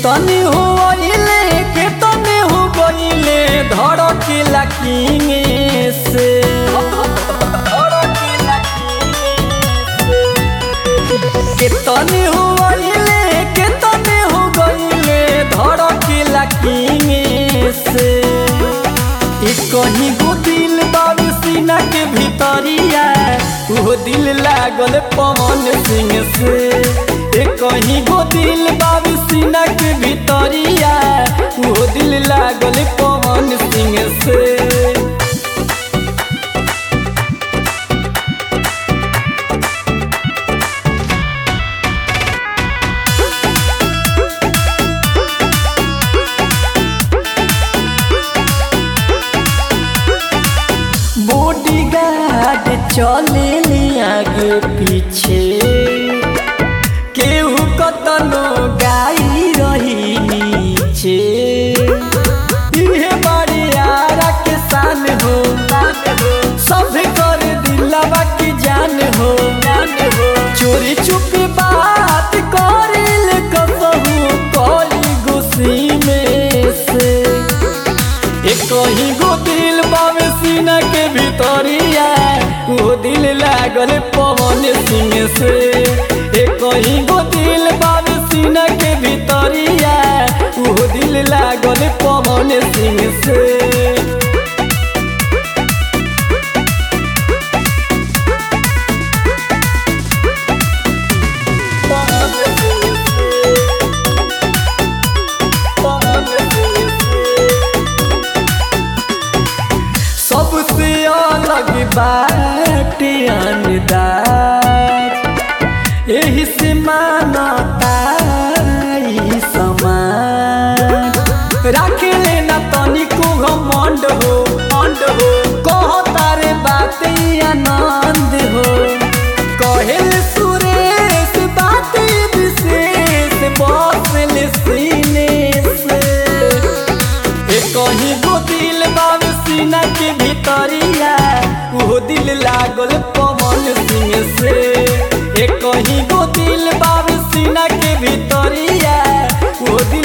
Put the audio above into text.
तनी हो अइले के तनी हो गइले धड़केला किंगे से के तनी हो अइले के तनी हो गइले धड़केला किंगे से एक कहीं गो दिल बाबू सीना के भीतरिया वो दिल लागल पवन सिंह से एक कहीं गो दिल बाबू सीना के भीतरिया वो दिल लागल पवन सिंह से बॉडी गार्ड चले ले आगे पीछे केहू कतनो गाई रही नीचे इहे बड़ियारा के शान हो सब कर दिलवा की जान हो चोरी चुपी बात करिल कसहू कोई गुस्सी में से एक ही गो दिल बावे सीना के भीतरिया वो दिल लागल पवन सिंह से एक ही गो दिल बावे सीना के भीतरिया वो दिल लागल पवन सिंह से सबसे अलग बाटे अंदाज यही से मानता ई समाज रख लेना तनिको घमंड हो मंड हो कहो तारे बात ई आनंद हो कहेल सुरेश बात ई विशेष बसल सीने से एक ही गो दिल बाब सीना के भीतरिया वो दिल लागल पवन सिंह से एक ही गो दिल बाब सीना के भीतरिया वो दिल